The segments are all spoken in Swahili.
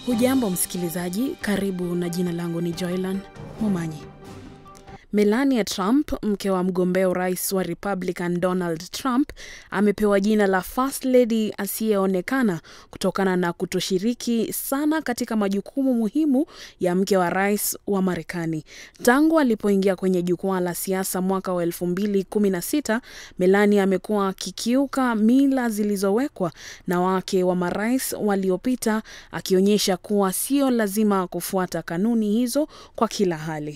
Hujambo msikilizaji, karibu na jina langu ni Joylan Mumanyi. Melania Trump, mke wa mgombea urais wa Republican Donald Trump, amepewa jina la First Lady asiyeonekana kutokana na kutoshiriki sana katika majukumu muhimu ya mke wa rais wa Marekani. Tangu alipoingia kwenye jukwaa la siasa mwaka wa 2016, Melania amekuwa akikiuka mila zilizowekwa na wake wa marais waliopita, akionyesha kuwa sio lazima kufuata kanuni hizo kwa kila hali.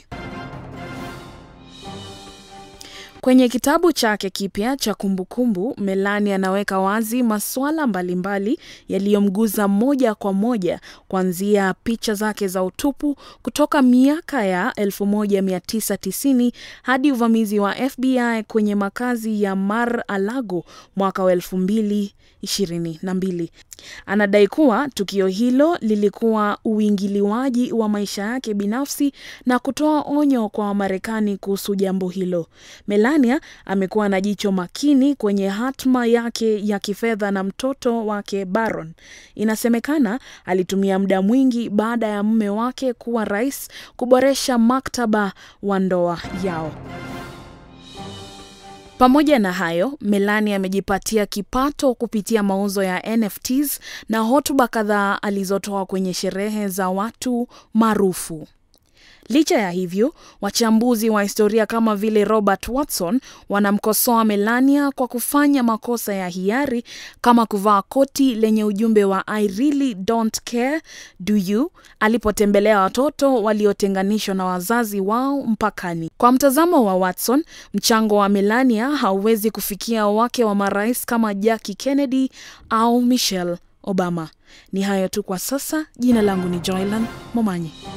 Kwenye kitabu chake kipya cha kumbukumbu, Melania anaweka wazi masuala mbalimbali yaliyomguza moja kwa moja, kuanzia picha zake za utupu kutoka miaka ya 1990 hadi uvamizi wa FBI kwenye makazi ya Mar-a-Lago mwaka wa 2022. Anadai kuwa tukio hilo lilikuwa uingiliwaji wa maisha yake binafsi na kutoa onyo kwa Wamarekani kuhusu jambo hilo. Melania amekuwa na jicho makini kwenye hatma yake ya kifedha na mtoto wake Baron. Inasemekana alitumia muda mwingi baada ya mume wake kuwa rais kuboresha maktaba wa ndoa yao. Pamoja na hayo, Melania amejipatia kipato kupitia mauzo ya NFTs na hotuba kadhaa alizotoa kwenye sherehe za watu maarufu. Licha ya hivyo, wachambuzi wa historia kama vile Robert Watson wanamkosoa Melania kwa kufanya makosa ya hiari kama kuvaa koti lenye ujumbe wa I really don't care do you alipotembelea watoto waliotenganishwa na wazazi wao mpakani. Kwa mtazamo wa Watson, mchango wa Melania hauwezi kufikia wake wa marais kama Jackie Kennedy au Michelle Obama. Ni hayo tu kwa sasa. Jina langu ni Joylan Momanyi.